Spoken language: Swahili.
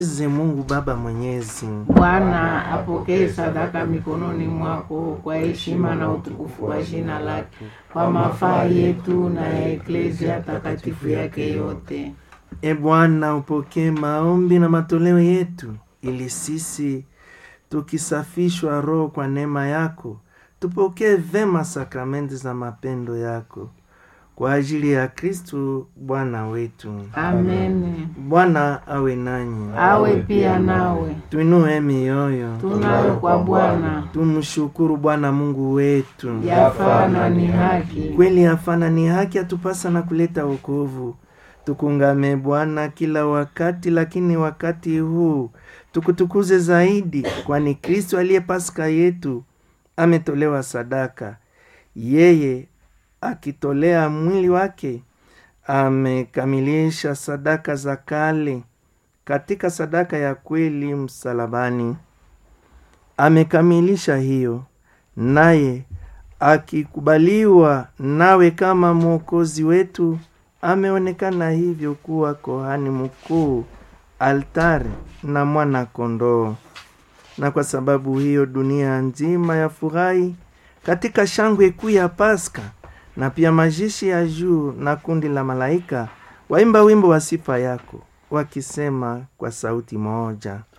Mwenyezi Mungu Baba Mwenyezi, Bwana apokee sadaka mikononi mwako kwa heshima na utukufu wa jina lake, kwa mafaa yetu na ya eklezia takatifu yake yote. E Bwana, upokee maombi na matoleo yetu, ili sisi tukisafishwa roho kwa neema yako tupokee vema sakramenti za mapendo yako kwa ajili ya Kristu Bwana wetu. Amen. Bwana awe nanyi, Awe pia nawe. tuinue mioyo, Tunayo kwa Bwana tumshukuru Bwana Mungu wetu. yafaa na ni haki. Kweli hafana ni haki atupasa na kuleta wokovu. Tukungame Bwana kila wakati, lakini wakati huu tukutukuze zaidi, kwani Kristo aliye Pasaka yetu ametolewa sadaka. Yeye akitolea mwili wake amekamilisha sadaka za kale katika sadaka ya kweli msalabani. Amekamilisha hiyo, naye akikubaliwa nawe kama mwokozi wetu, ameonekana hivyo kuwa kohani mkuu, altari na mwana kondoo. Na kwa sababu hiyo dunia nzima yafurahi katika shangwe kuu ya Pasaka, na pia majeshi ya juu na kundi la malaika waimba wimbo wa sifa yako, wakisema kwa sauti moja